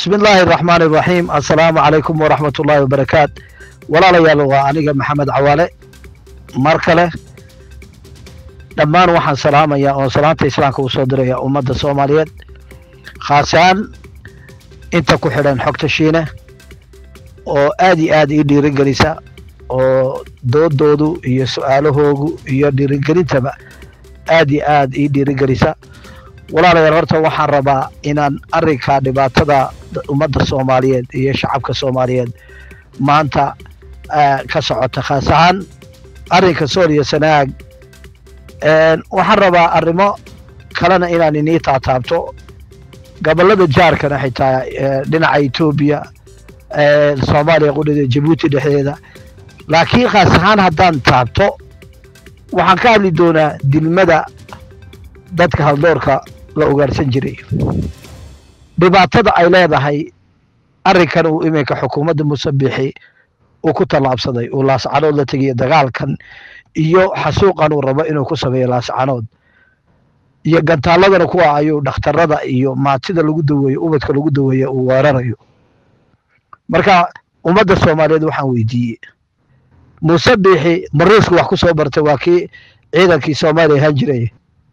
bismi illaahi araxmaan iraxiim assalaamu calaykum waraxmat ullaahi wabarakaat walaalayaal waa aniga maxamed cawaale mar kale dhammaan waxaan salaamayaa oo salaanta islaamka uu soo diraya ummadda soomaaliyeed khaasaan inta ku xidhan xogta shiine oo aad iyo aad ii dhiirigelisa oo doodoodu iyo su-aalahoogu iyo dhiirigelintaba aad iyo aad ii dhiirigelisa walaalayaal horta waxaan rabaa inaan arrinka dhibaatada ummadda soomaaliyeed iyo shacabka soomaaliyeed maanta ka socota khaas ahaan arrinka sool iyo sanaag waxaan rabaa arrimo kalena inaan inii taataabto gobollada jaarkana xitaa dhinaca etoobiya soomaaliya qudhida jabuuti dhexdeeda laakiin khaas ahaan haddaan taabto waxaan ka hadli doonaa dilmada dadka haldoorka la ugaarsan jiray dhibaatada ay leedahay arrinkan uu iminka xukuumadda musabixi uu ku tallaabsaday uu laascanood la tegiyo dagaalkan iyo xasuuqan uu rabo inuu ku sameeyo laascanood iyo gantaaladana kuwa ayuu dhakhtarada iyo maatida lagu daweeyo ubadka lagu daweeya uu weerarayo marka ummadda soomaaliyeed waxaan weydiiyey musabixi maruushku wax ku soo bartay waa kii ciidankii soomaaliya ahaan jiray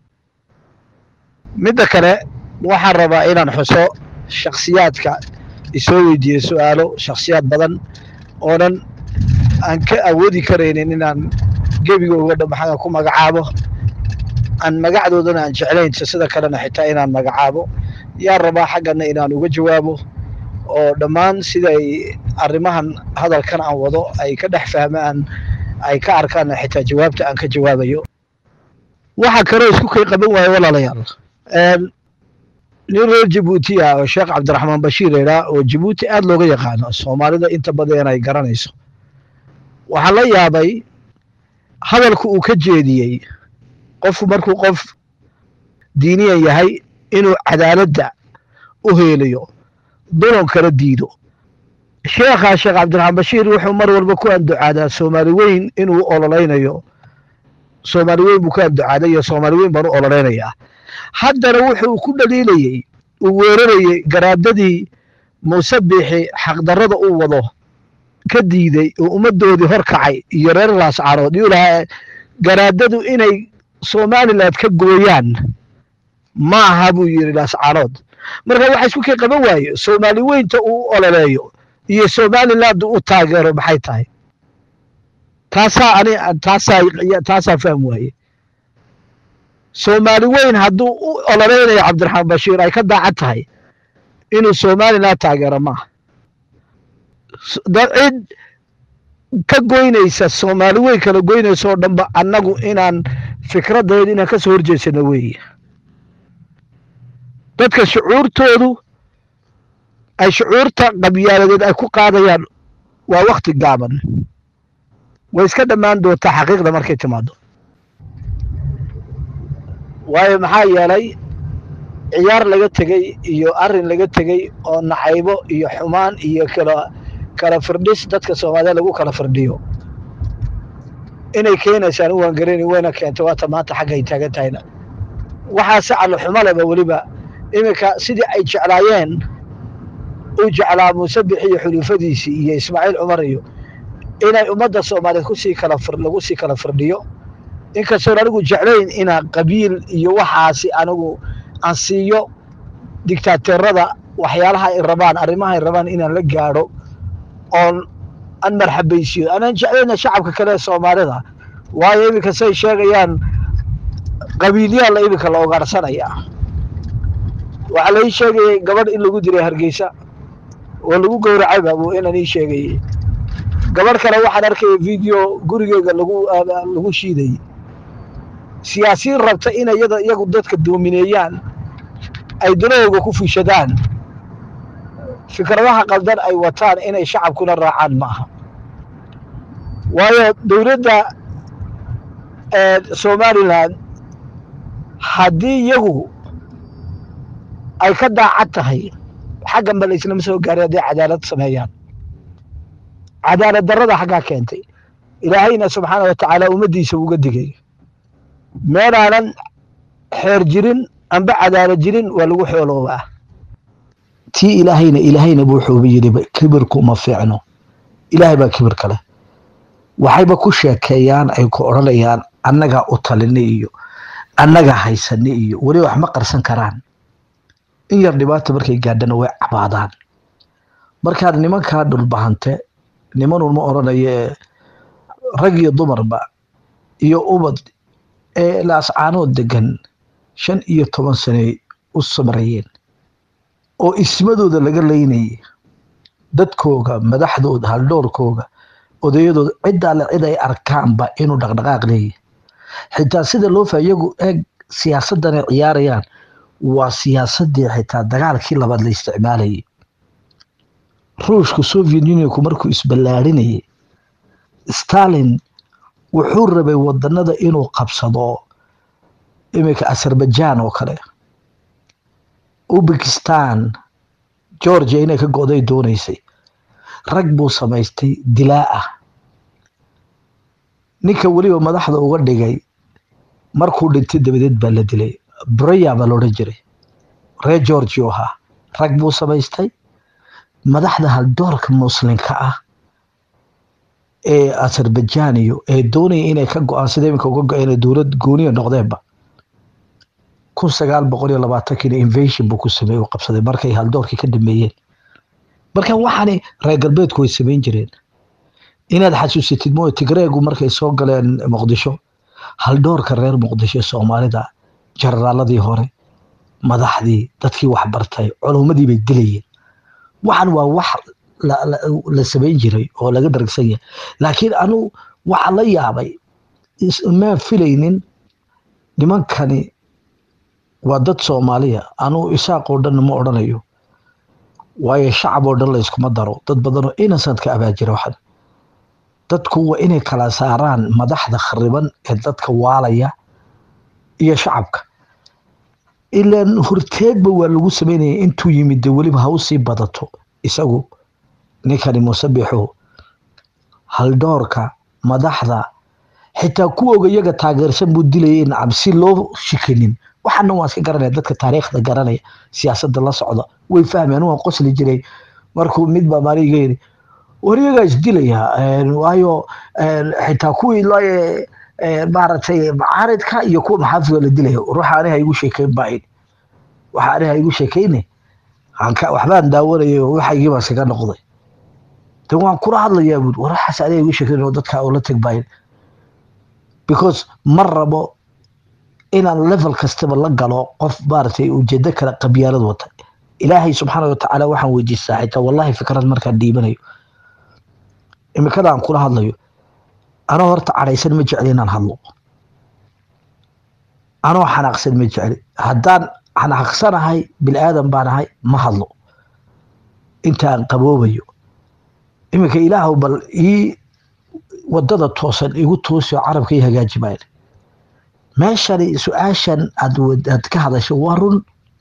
midda kale waxaan rabaa inaan xuso shakhsiyaadka isoo weydiiye su-aalo shakhsiyaad badan oonan aan ka awoodi karaynin inaan gebigooga dhamaxaga ku magacaabo aan magacdoodana aan jeclayn sida kalena xitaa inaan magacaabo yaan rabaa xaggana inaan uga jawaabo oo dhammaan siday arrimahan hadalkan aan wado ay ka dhex fahmaan ay ka arkaan xitaa jawaabta aan ka jawaabayo waxaa kaloo isku kay qaban waaye walaalayaal nin reer jabuuti ah oo sheekh cabdiraxmaan bashiir idhaa oo jabuuti aad looga yaqaano soomaalida inta badan ay garanayso waxaa la yaabay hadalku uu ka jeediyey qofku markuu qof diiniyan yahay inuu cadaaladda u heelayo dulan kala diido sheekhaa sheekh cabdiraxmaan bashiir wuxuu mar walba ku anducaadaa soomaali weyn inuu ololeynayo soomaali weyn buu ku anducaaday iyo soomaali weyn baan u ololeynayaa haddana wuxuu ku dhaliilayey uu weerarayey garaadadii musabixi xaqdarrada uu wado ka diiday oo ummaddoodii hor kacay iyo reer laascaanood yuu lahaa garaadadu inay somaliland ka gooyaan ma aha buu yidhi laascaanood marka waxa isku kay qaban waaye soomaali weynta uu ololeeyo iyo somaliland u taageero maxay tahay taasaa ani taasaa taasaa fahm waaye soomaali weyn hadduu u ololeynayo cabdiraxmaan bashiir ay ka daacad tahay inuu somaliland taageero maaha cid ka goynaysa soomaali weyn kala goynaysa oo dhanba annagu inaan fikraddeed inaan ka soo horjeedsano weeye dadka shucuurtoodu ay shucuurta qabyaaladeed ay ku qaadayaan waa wakti gaaban way iska dhammaan doontaa xaqiiqda markay timaado waayo maxaa yeelay ciyaar laga tegey iyo arrin laga tegey oo nacaybo iyo xumaan iyo kala kala firdhis dadka soomaaliyeed lagu kala firdhiyo inay keenaysaan u waangarani wayna keentay waata maanta xaggay taagan tahayna waxaa si callo xumo leba weliba iminka sidii ay jeclaayeen uu jeclaa musabix iyo xuluufadiisii iyo ismaaciil cumar iyo inay ummadda soomaaliyeed kusii kala lagu sii kala firdhiyo inkastoon anigu jeclayn inaa qabiil iyo waxaasi anigu aan siiyo digtaateerada waxyaalaha ay rabaan arrimaha ay rabaan inaan la gaadho oon aan marxabaysiyo anaan jeclayna shacabka kale ee soomaalida waayo iminka say sheegayaan qabiilyaa la iminka la ogaarsanayaa waxaa lai sheegayay gabadh in lagu diray hargeysa oo lagu gowracayba buu inaan ii sheegayey gabadh kale waxaan arkaya video gurigeega lagu lagu shiidayey siyaasiyiin rabta in iyada iyagu dadka doomineeyaan ay dunahooga ku fushadaan fikradaha qaldan ay wataan inay shacabkuna raacaan ma aha waayo dowladda somalilan haddii iyagu ay ka daacad tahay xaggan ba la islama soo gaaray hadday cadaalad sameeyaan cadaalad darrada xaggaa keentay ilaahayna subxaana wa tacaala ummaddiisa uga digay meelaanan xeer jirin amba cadaalad jirin waa lagu xooloobaa tii ilaahayna ilaahayna buu wuxuuba yidhi kibirku ma fiicno ilaahay baa kibir kale waxayba ku sheekeeyaan ay ku odhanayaan annagaa u talini iyo annagaa haysani iyo weli wax ma qarsan karaan in yar dhibaata markay gaadhana way cabaadaan markaa nimankaa dhulbahante nimanun ma odhanayo ee rag iyo dumarba iyo ubad ee laascaanood degan shan iyo toban sanay u samrayeen oo ismadooda laga leynayay dadkooga madaxdooda haldhoorkooga odayadooda ciddaa le cid ay arkaanba inuu dhaqdhaqaaq leeyahy xitaa sida loo fa iyagu eeg siyaasaddan ay ciyaarayaan waa siyaasadii xitaa dagaalkii labaad la isticmaalayay ruushka soviet unionku markuu isballaarinayay stalin wuxuu rabay wadanada inuu qabsado iminka azerbaijan oo kale ubekistan georgia inay ka go'day doonaysay rag buu samaystay dilaa ah ninka weliba madaxda uga dhigay markuu dhintay dabadeed baa la dilay breya baa loodhan jiray reer georgia oo ahaa rag buu samaystay madaxda haldoorka muslimka ah ee azerbaijan iyo ee doonaya inay ka go-aan sida iminka uga go-een dowlad gooniya noqdeenba kun sagaal boqol iyo labaatankiina invasion buu ku sameeyey u qabsaday markay haldoorkii ka dhameeyeen marka waxaani reer galbeedku way samayn jireen inaad xasuusatid mooye tigreegu markay soo galeen muqdisho haldoorka reer muqdisho soomaalida jenaraaladii hore madaxdii dadkii waxbartay culummadii bay dilayeen waxan waa wax la samayn jiray oo laga daragsan yahay laakiin anu waxaa la yaabay maan filaynin nimankani waa dad soomaaliya anuu isaaqoo dhan ma odhanayo waayo shacab oo dhan layskuma daro dad badanoo innocent-ka abaajira waxan dadku waa inay kala saaraan madaxda khariban ee dadka waalaya iyo shacabka ilaan horteegba waa lagu sameynaya intuu yimid de weliba ha usii badato isagu ninkani musabixu haldhoorka madaxda xitaa kuwooga iyaga taageersan buu dilayay in cabsi loo shikanin waxaana waan iska garanaya dadka taariikhda garanaya siyaasadda la socda way fahmeen waan qosli jiray markuu mid baa maalin iga yidhi war iyagaa isdilaya waayo xitaa kuwii maaragtay macaaridka iyo kuwa maxaafidoo la dilaya ruuxa aniha igu sheekeyn baain waxa aniha igu sheekeyne waxbaan daawanaya waxaygii baa iskaga noqday de waan kula hadlayaa buuri war waxaas aniga igu sheekeyn oo dadka ula teg baain because ma rabo inaan level kastaba la galo qof maaragtay ujeedo kale qabyaalad wata ilaahay subxaana watacaala waxaan weydiistaa xitaa wallahi fikrad markaan dhiibanayo imikadaan kula hadlayo anoo horta cadhaysan ma jecli inaan hadlo anoo xanaaqsan ma jecli haddaan xanaaqsanahay bini aadan baan ahay ma hadlo intaan qaboobayo iminka ilaahw bal ii wadada toosan igu toosio carabka ii hagaaji maayan meeshani su-aashan aad ka hadasho waa run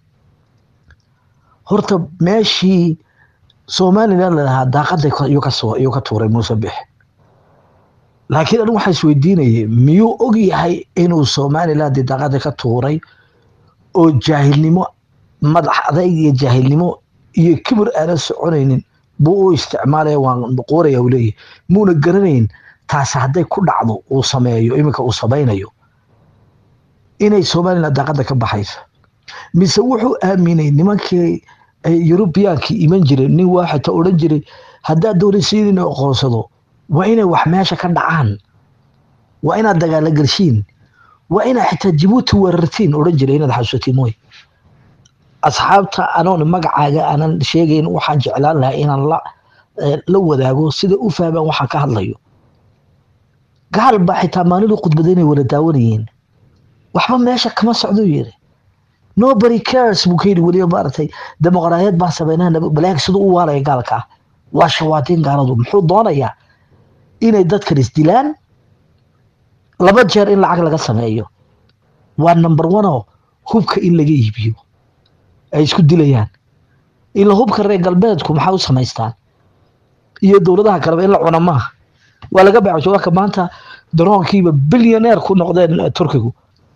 horta meeshii somalilan lalahaa daaqada iyuu ka tuuray muuse bix laakiin anigu waxaa isweydiinayay miyuu og yahay inuu somaliland daaqada ka tuuray oo jaahilnimo madax adayg iyo jaahilnimo iyo kibir aanan soconaynin buu u isticmaalaya waan qooraya u leeyahy muuna garanayn taasi hadday ku dhacdo uu sameeyo iminka uu samaynayo inay somaliland daaqada ka baxayso mise wuxuu aaminay nimankii eurubiyaankii iman jiray nin waa xitaa odhan jiray haddaad doonaysiin inuu aqoonsado waa inay wax meesha ka dhacaan waa inaad dagaalo gelshiin waa inaad xitaa jabuuti weerartiin odhan jiray inaad xasuusatiin mooy asxaabta anoon magacaaga aanan sheegayn waxaan jeclaan lahaa inaan la la wadaago sida u fahmaan waxaan ka hadlayo gaal baa xitaa maalidu khudbada inay wada daawanayeen waxba meesha kama socdo yiri nobody cares buu ka yidhi weliba maaragtay dimuqraadiyad baan sameynaa balaag siduu u waalaya gaalka waa shawaadiin gaaladu muxuu doonayaa inay dadkan isdilaan laba jeer in lacag laga sameeyo waa number one oo hubka in laga iibiyo ay isku dilayaan ila hubka reer galbeedku maxaa u samaystaan iyo dowladaha kaleba in la cuno maaha waa laga baaco waka maanta daroonkiiba bilyaneer ku noqdeen turkigu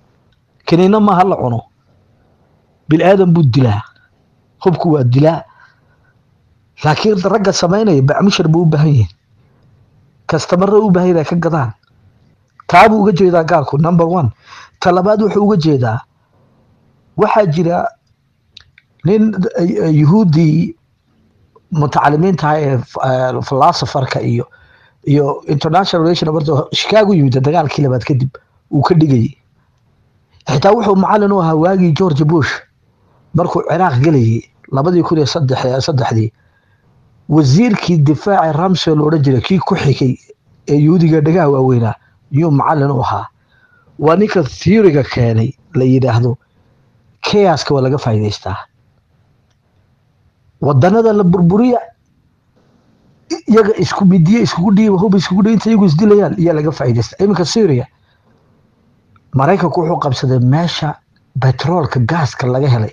kaniina maaha la cuno bil aadan buu dilaa hubku waa dilaa laakiin ragga samaynaya bacmushar buu u baahan yihin kastamare u baahan inay ka gadaan taabuu uga jeedaa gaalku number one ta labaad wuxuu uga jeedaa waxaa jira nin yuhuuddii mutacalimiintaha ee philosopherka iyo iyo international relation barta chicago yimid dagaalkii labaad kadib uu ka dhigayay xitaa wuxuu macallin u ahaa waagii george bush markuu ciraaq gelayay labadii kun iyo saddex saddexdii wasiirkii difaaci ramsey lo odhan jiray kii ku xigay ee yuhuudiga dhagaha waaweynaa yuu macallin u ahaa waa ninka theoryga keenay la yidhaahdo chaoska waa laga faa'iidaystaa wadanada la burburiya iyaga isku midiye iskugu dhiiba hub iskugu dhiiba inta iyagu isdilayaan iyaa laga faa'iidaystaa iminka syria maraykanku wuxuu qabsaday meesha betroolka gaaska laga helay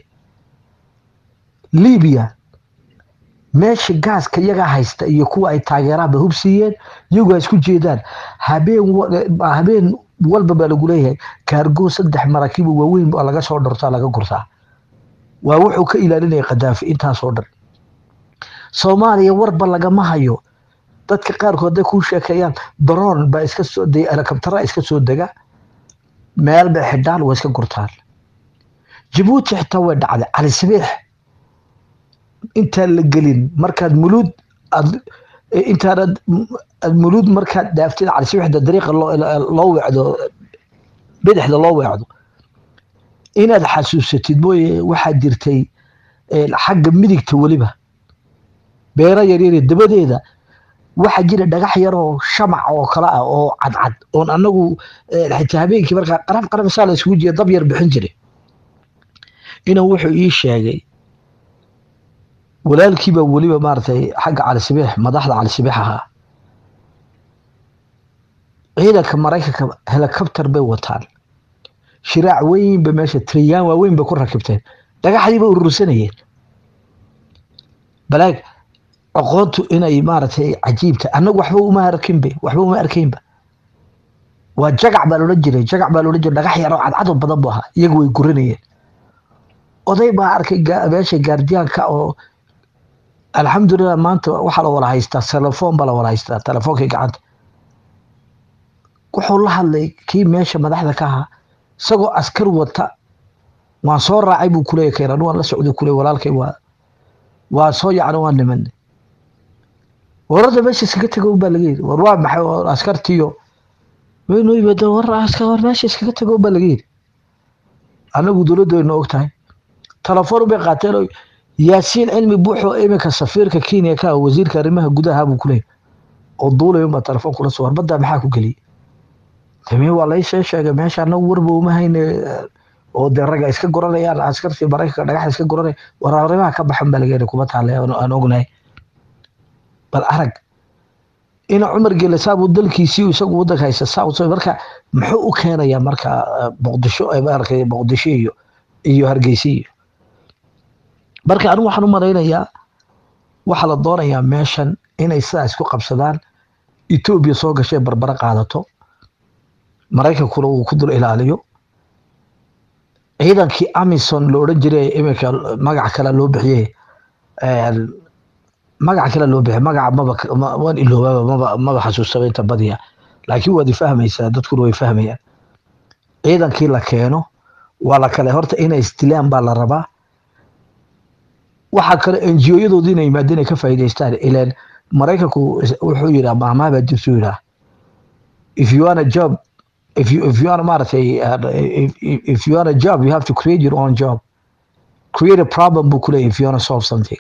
libiya meesha gaaska iyagaa haysta iyo kuwa ay taageeraan bay hub siiyeen iyagu ay isku jeedaan habeen habeen walba baa lagu leeyahay kaargo saddex maraakiiba waaweyn baa laga soo dhartaa laga gurtaa waa wuxuu ka ilaalinaya khadaafi intaasoo dhan soomaaliya warba lagama hayo dadka qaarkood hadday kuu sheekeeyaan daroon baa iska soo de helikabtara iska soo dega meel bay xidhaan waa iska gurtaan jabuuti xitaa way dhacday cali sabiix intaan la gelin markaad muluud aad intaanad aad muluud markaad dhaaftid cali sabiixda dariiqa loo weecdo bidixda loo weecdo inaad xasuusatid mooye waxaa jirtay xagga midigta weliba beero yaryar dabadeeda waxaa jira dhagax yaroo shamac oo kale ah oo cadcad oon anagu xitaa habeenkii markaa qarab qarab saa la isugu jiya dab yar bixin jiray inuu wuxuu ii sheegay walaalkiiba weliba maaragtay xagga cali sabiix madaxda cali sabiix ahaa ciidanka maraykanka helicopter bay wataan shiraac weyn bay meesha triyaan waaweyn bay ku rakibteen dhagaxdii bay urursanayeen balaag aqoontu inay maaragtay cajiibta annagu waxba uma arkinbe waxba uma arkaynba waa jagac baa loodhan jiray jagac baa loodhan jiray dhagax yaroo cadcado badan bu ahaa iyagu way guranayeen oday baa arkay meesha gaardiyaanka oo alxamdulilah maanta waxaa la wada haystaa telefoon baa la wada haystaa telefoonkii gacanta wuxuu la hadlay kii meesha madaxda ka ahaa isagoo askar wata waan soo raacay buu kuleeya keenan waan la socday kuley walaalkay waa waa soo yacni waa niman warada meesha iskaga tago baa laga yidhi war waa maxay askartiyo waynu yimaadeen war askar war meesha iskaga tago baa laga yidhi annagu dowladdu waynu og tahay telefoon bay qaateen oo yaasiin cilmi buuxoo iminka safiirka kenya ka wasiirka arrimaha gudaha buu kuleeyahy oo duulay unbaa telefoon kula soo warbaddaa maxaa ku geliyey dami waa laysee sheegay meesha annagu warba uma hayne oo dee ragga iska guranayaan askartii maraykanka dhagaxda iska guranaya war arrimaha ka baxan baa laga yidhi kuma taale aan ognahay bal arag ina cumar gele saabuu dalkiisii isagu waddanka haysta south marka muxuu u keenayaa marka muqdisho maaragtay muqdisho iyo iyo hargeysa iyo marka anigu waxaan u malaynayaa waxaa la doonayaa meeshan inay sidaa isku qabsadaan etoobiya soo gashay barbaro qaadato maraykankuna uu ku dul ilaaliyo ciidankii amison lo odhan jiray iminka magac kale loo bixiyey magac kale loo bixiyey magaca maba waan iloobaaba maba maba xasuustaba inta badiya laakiin waad ifahmaysaa dadkuna way fahmayaan ciidankii la keeno waa la kale horta inay isdilaan baa la rabaa waxaa kale enjiyoyadoodii inay yimaadeen ay ka faa'iidaystaan ileen maraykanku wuxuu yidhaa maahmaha baa jirtu yidhaa if you want a job if you if you want maaragtay if, if you want a job you have to create your own job create a problem buu kuleeyahy if you want to solve something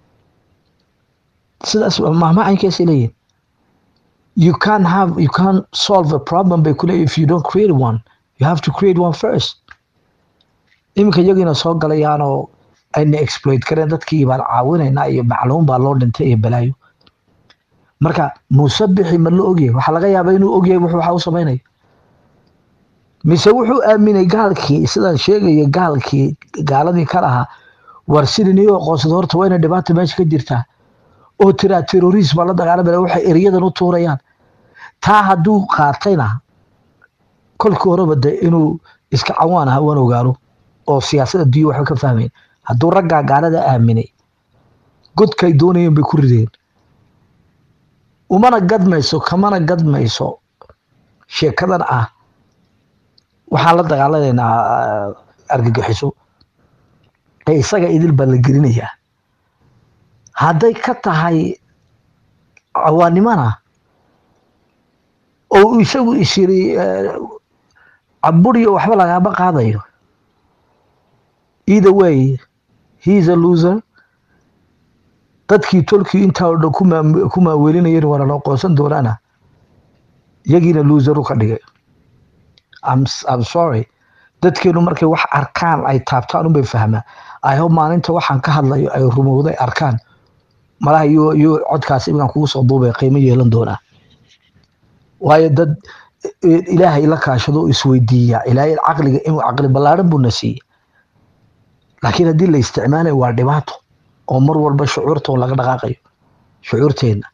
sidaas mahmacankeesay leeyihin you can't have you can't solve a problem bay kuleeyahy if you don't create one you have to create one first iminka iyagiina soo galayaanoo ayna exploit kareen dadkii baan caawinaynaa iyo macluum baa loo dhintay iyo balaayo marka muuse bixi ma la ogyahay waxaa laga yaabaa inuu ogyahay wuxuu waxa u samaynaya mise wuxuu aaminay gaalkii sidaan sheegaya gaalkii gaaladii ka lahaa war sidii niyo aqoonsada horta waa inay dhibaata meesha ka jirtaa oo tiraa terrorism baa la dagaalamaya waxay eryadan u tuurayaan taa hadduu qaatayna kolkii horeba de inuu iska cawaan aha waan ogaano oo siyaasadda diyo waxba ka fahmayn hadduu raggaa gaalada aaminay godkay doonayeen bay ku rideen umana gadmayso kamana gadmayso sheekadan ah waxaan la dagaalanaynaa argagixiso ee isaga idil baa la gelinayaa hadday ka tahay cawaanimana oo isagu isyiri caburiyo waxba lagaama qaadayo either way he is a loser dadkii tolkii intaa oo dhan ku maaweelinayeen waana loo qoonsan doonaana yagiina loseru ka dhigay I'm sorry dadkeenu markay wax arkaan ay taabtaan unbay fahmaa i hope maalinta waxaan ka hadlayo ay rumowday arkaan malaha iyo iyo codkaas iminkaan kugu soo duubay qiimo yeelan doonaa waayo dad ilaahay la kaashado oo isweydiiya ilaahay caqliga inuu caqli ballaaran buu na siiyey laakiin haddii la isticmaalayo waa dhibaato oo mar walba shucuurta oo laga dhaqaaqayo shucuurteenna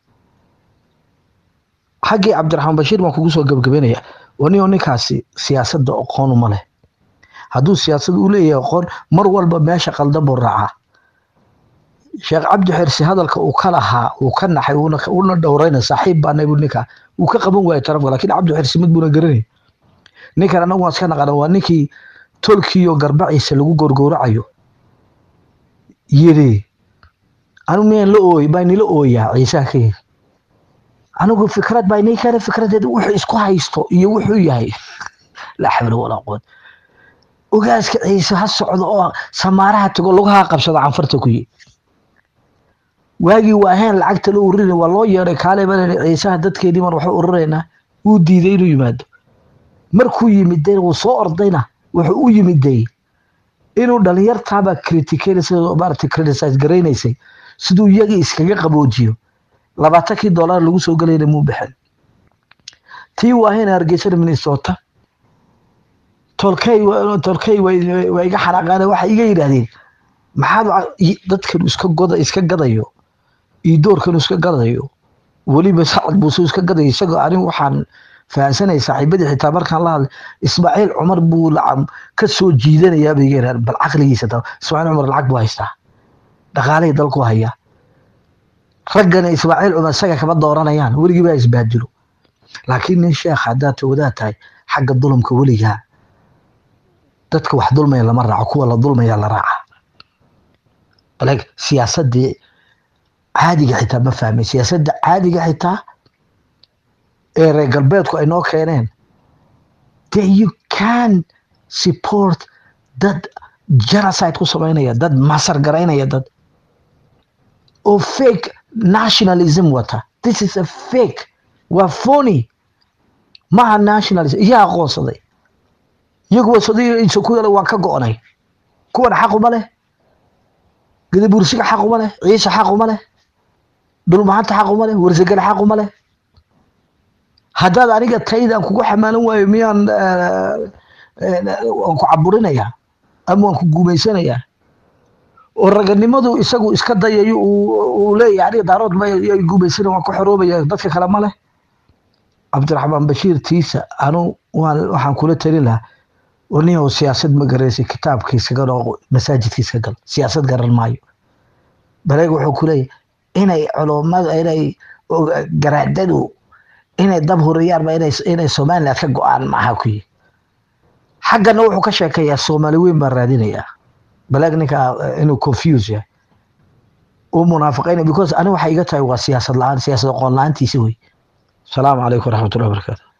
xaggii cabdiraxmaan bashiir baan kugu soo gebagabeynaya wanio ninkaasi siyaasadda aqoon uma leh hadduu siyaasad u leeyahay aqoon mar walba meesha qaldan buu raacaa sheekh cabdi xirsi hadalka uu ka lahaa uu ka naxay una dhowrayna saaxiib baana bu ninka uu ka qaban waayo tarafka lakiin cabdi xirsi mid buuna garanay ninkan anagu waan iska naqana waa ninkii tolkiiyo garbaciisa lagu gorgowracayo yiri anigu miyaan la ooy baa nila ooyaa ciisaha ka yiri anigu fikrad baa inii keena fikradeed wuxuu isku haysto iyo wuxuu yahay laa xawla walaa quwat ogaaska ciise ha socdo oo samaaraha tago lugaha qabsada canfarta ku yi waagii waa ahayn lacagta loo urinay waa loo yeeray kaale baa ciisaha dadkeedii baan waxba urinaynaa wuu diiday inuu yimaado markuu yimiday wuu soo ordayna wuxuu u yimiday inuu dhalinyartaabaa criticaynaysa maarata criticize garaynaysay siduu iyagii iskaga qaboojiyo labaatankii dollar lagu soo gelayna muu bixin tii waa ahayn hargeysada minnesota tolkey tolkey waa iga xanaaqaan waxay iga yidhaahdeen maxaad dadkan iska goda iska gadayo iyo doorkan iska gadayo weliba sacad buuse iska gadayo isagoo anigu waxaan fahansanaya saaxiibadii xitaa markaan la hadlay ismaaciil cumar buu lacam ka soo jiidanayaa bay iga bal caqligiisa ta ismaaciil cumar lacag buu haystaa dhaqaalihii dalku hayaa raggana ismaaciil cumar isaga kama dooranayaan weligii baa isbaadilo laakiin nin sheekh haddaad wadaad tahay xagga dulumka weligaa dadka wax dulmaya lama raaco kuwa la dulmaya la raaca bale siyaasadii caadiga xitaa ma fahmay siyaasadda caadiga xitaa ee reer galbeedku ay noo keeneen then you can support dad genocide ku samaynaya dad masar garaynaya dad oo fake nationalism wata this is a fake waa phony maha nationalism iyaa aqoonsaday iyagu wasadiisa ku yala waan ka go'nay kuwan xaq uma leh gadabursiga xaq uma leh ciise xaq uma leh dhulmahanta xaq uma leh warsagale xaq uma leh haddaad aniga taydaan kugu xamaalan waayo miyaan waan ku caburinayaa ama waan ku guumaysanayaa oo raganimadu isagu iska dayayo uu leeyahay aniga daarood ma guumaysana waan ku xoroobaya dadka kale ma leh cabdiraxmaan bashiir tiisa anu waan waxaan kula talin lahaa nin siyaasad ma garaysa kitaabka iskaga dhooqo masaajidka iska gal siyaasad garan maayo bareeg wuxuu ku leeyahay inay culummada inay garaadadu inay dab huriyaan ma inay somaliland ka go-aan maaha ku yihi xaggana wuxuu ka sheekayaa soomaali weyn baan raadinayaa balaag ninka inuu confuse yahay uu munaafiqaynaya because ani waxay iga tahay waa siyaasad la-aan siyaasad aqoon la-aantiisa wey asalaamu calaykum waraxmatullahi wabarakaatu